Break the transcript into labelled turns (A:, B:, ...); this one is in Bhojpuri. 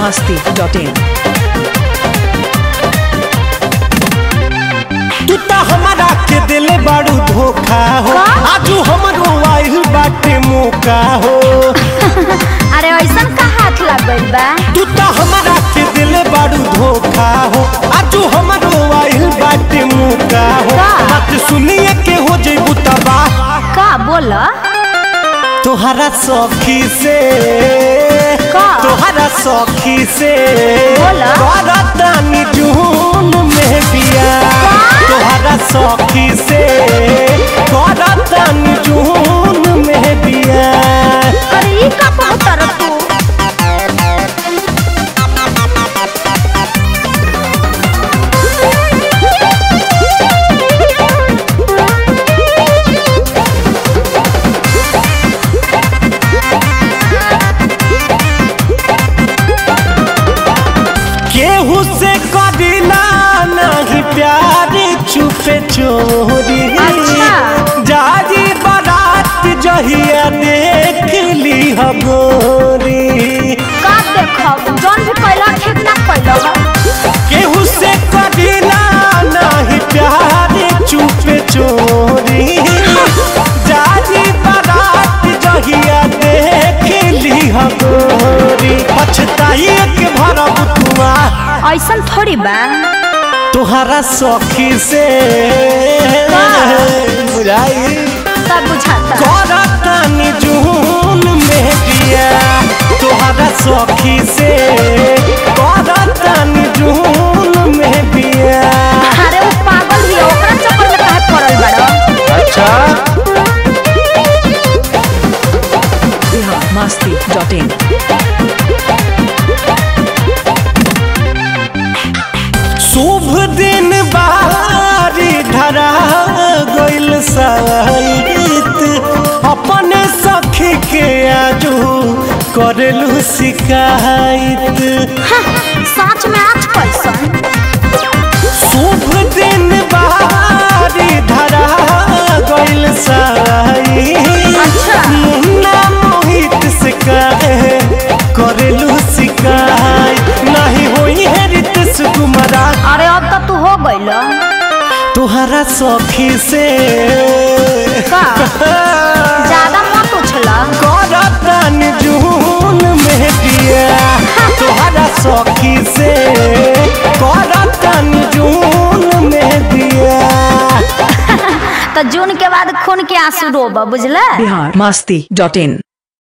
A: masti.in.
B: तू तो हमारा के दिले बाड़ू धोखा हो
C: का?
B: आजू हमरो आइल बाटे मौका हो
C: अरे ऐसन का हाथ लग गइल बा
B: तू तो हमारा के दिले बाड़ू धोखा हो आजू हमरो आइल बाटे मौका हो
C: का?
B: बात सुनिए के हो जइबू तबाह
C: का बोल
B: तोहरा सखी से
C: का?
B: तोहरा सखी से
C: बोला।
B: करतानी जून में बिया तोहरा सखी से करतानी जून में बिया
C: अरे ई का पहुतर तू
B: केहू से कदिला नहीं प्यार चुपे चोरी
C: अच्छा।
B: जाजी बारात जहिया देख ली गोरी
C: का देखब जौन भी कैला ठीक ना कैला
B: केहू से कदिला नहीं प्यार चुपे चोरी जाजी बारात जहिया देख ली गोरी पछताई के भरब तुआ
C: ऐसन थोड़ी बा
B: तुहरा सखी से बुझाई
C: सब बुझाता
B: करतानी जून में दिया तुहरा सखी से करतानी जून में दिया
C: अरे वो पागल भी है, ओकरा चक्कर में काहे पड़ल बड़ा
B: अच्छा
A: Bihar masti.in.
B: शुभ दिन बारी धरा गइल साइत अपने सखी के आजू करेलू शिकायत
C: हाँ, सच में आज कैसन
B: शुभ दिन बारी धरा गइल साई
C: अच्छा।
B: मुन्ना मोहित से कहे करेलू शिकायत नहीं होई है रितेश कुमारा
C: अरे अब तो तू हो गइल
B: तुहरा सखी से
C: का ज्यादा मत उछला
B: करतन जून में दिया तुहरा सखी से करतन जून में दिया
C: तो जून के बाद खून के आंसू रोब बुझला
A: Bihar masti.in.